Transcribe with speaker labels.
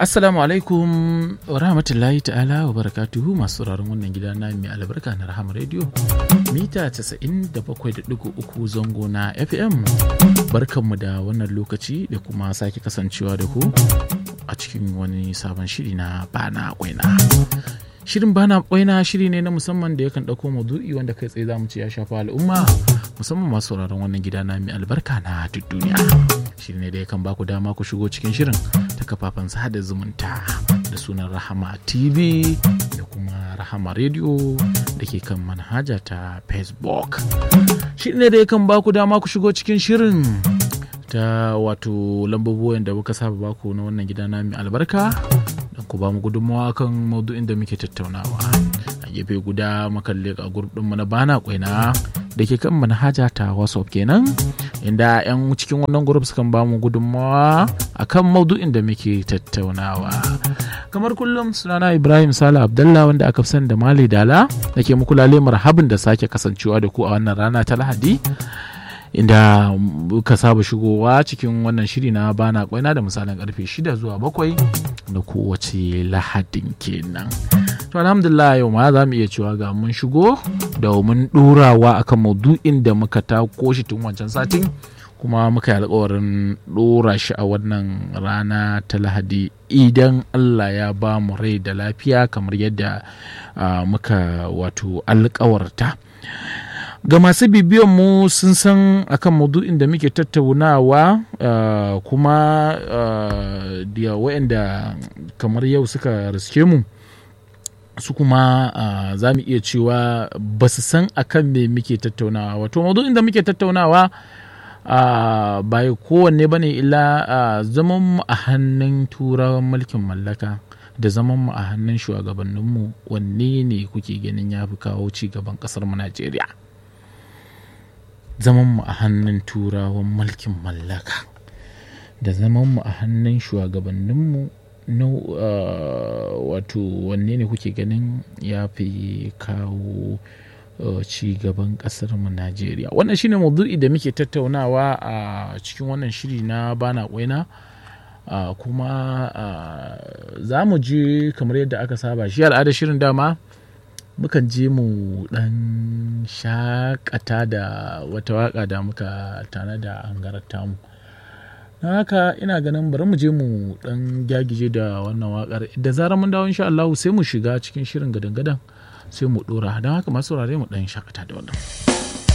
Speaker 1: Assalamu alaikum wa rahmatullahi ta'ala wa barakatuhu masu sauraron wannan gida na mai albarka na Rahama Radio mita 97.3 zango na FM barkanmu da wannan lokaci da kuma sake kasancewa da ku a cikin wani sabon shiri na bana kwaina. Shirin bana kwaina shiri ne na musamman da yakan ɗauko maudu'i wanda kai tsaye zamu ce ya shafa al'umma musamman masu sauraron wannan gida na mai albarka na duk duniya. Shiri ne da yakan baku dama ku shigo cikin shirin ta kafafen sada zumunta da sunan Rahama TV da kuma Rahama Radio da ke kan manhaja ta Facebook. Shiri ne da yakan baku dama ku shigo cikin shirin ta wato lambobin da muka saba baku na wannan gida na mai albarka don ku ba mu gudunmawa kan maudu'in da muke tattaunawa a gefe guda makalle a gurbin na bana kwaina da ke kan manhaja ta whatsapp kenan inda 'yan cikin wannan grup sukan ba mu gudunmawa a kan maudu'in da muke tattaunawa kamar kullum sunana ibrahim sala abdallah wanda aka fi sani da mali dala da ke muku lale marhabin da sake kasancewa da ku a wannan rana ta lahadi inda ka saba shigowa cikin wannan shiri na bana kwaina da misalin karfe 6 zuwa 7 da kowace lahadin kenan to alhamdulillah yau ma za mu iya cewa ga mun shigo domin ɗorawa akan maudu'in da muka tako shi tun wancan satin kuma muka yi alkawarin ɗora shi a wannan rana ta lahadi idan allah ya ba mu rai da lafiya kamar yadda muka wato alkawarta ga masu bibiyan mu sun san akan maudu'in da muke tattaunawa kuma da waɗanda kamar yau suka riske mu su kuma za mu iya cewa ba su san akan me muke tattaunawa wato maudu'in da muke tattaunawa ba kowanne ba ne illa zaman mu a hannun turawan mulkin mallaka da zaman mu a hannun shugabanninmu wanne ne kuke ganin ya fi kawo ci gaban ƙasar mu najeriya zaman mu a hannun turawan mulkin mallaka da zaman mu a hannun shugabanninmu na wato wanne ne kuke ganin ya fi kawo ci gaban kasar mu Najeriya wannan shine maudu'i da muke tattaunawa a cikin wannan shiri na bana kwaina kuma za mu je kamar yadda aka saba shi al'adar shirin dama mukan je mu dan shakata da wata waka da muka tana da hangarar tamu na haka ina ganin bari mu je mu dan gyagije da wannan wakar da zarar mun dawo insha Allah sai mu shiga cikin shirin gadan-gadan sai mu dora don haka masu saurare mu dan shakata da wannan